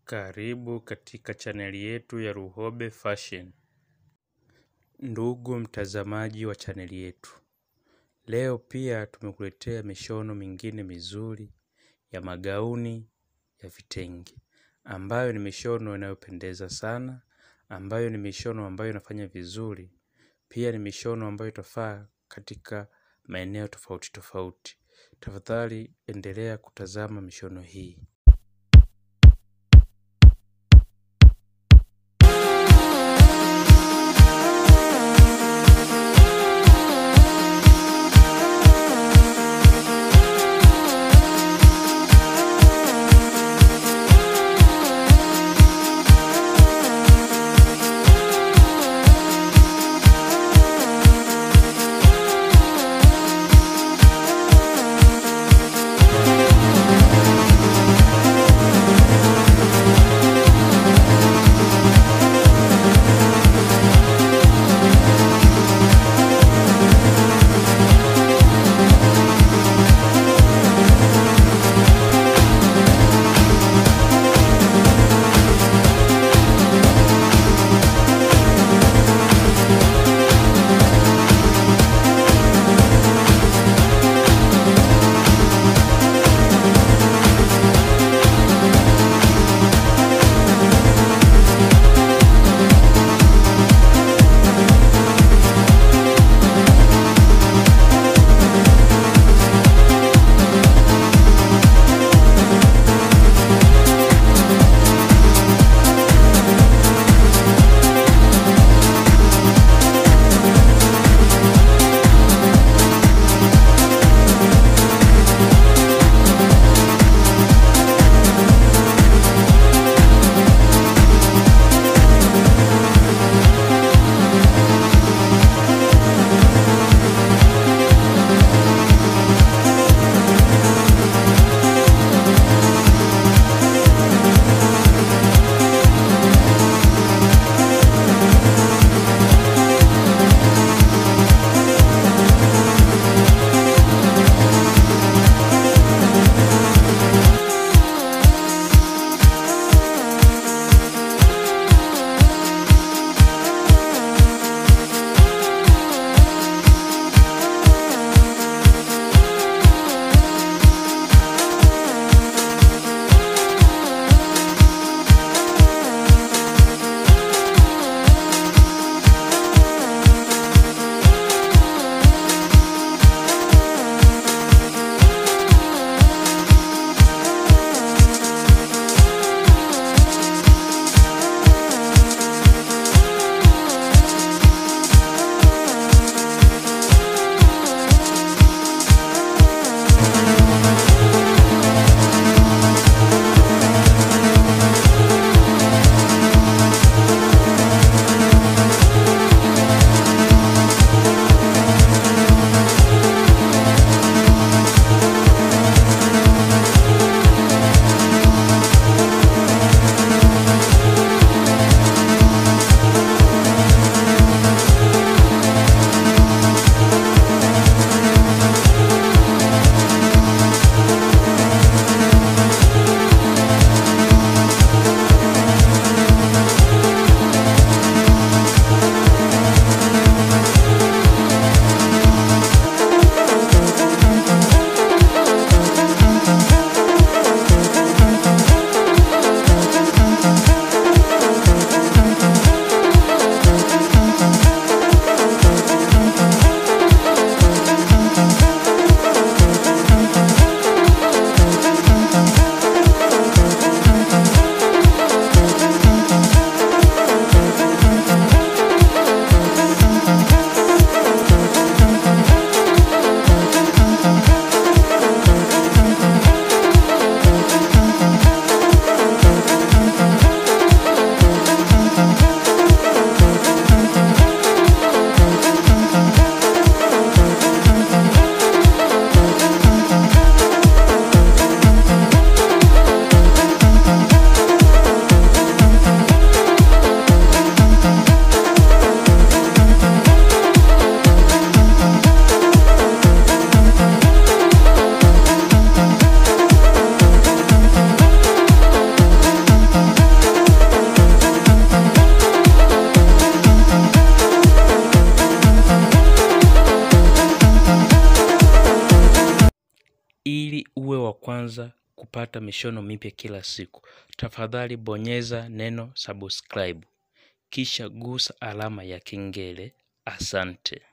Karibu katika chaneli yetu ya Luhobe Fashion. Ndugu mtazamaji wa chaneli yetu, leo pia tumekuletea mishono mingine mizuri ya magauni ya vitenge, ambayo ni mishono inayopendeza sana, ambayo ni mishono ambayo inafanya vizuri, pia ni mishono ambayo itafaa katika maeneo tofauti tofauti. Tafadhali endelea kutazama mishono hii. Ili uwe wa kwanza kupata mishono mipya kila siku, tafadhali bonyeza neno subscribe, kisha gusa alama ya kengele. Asante.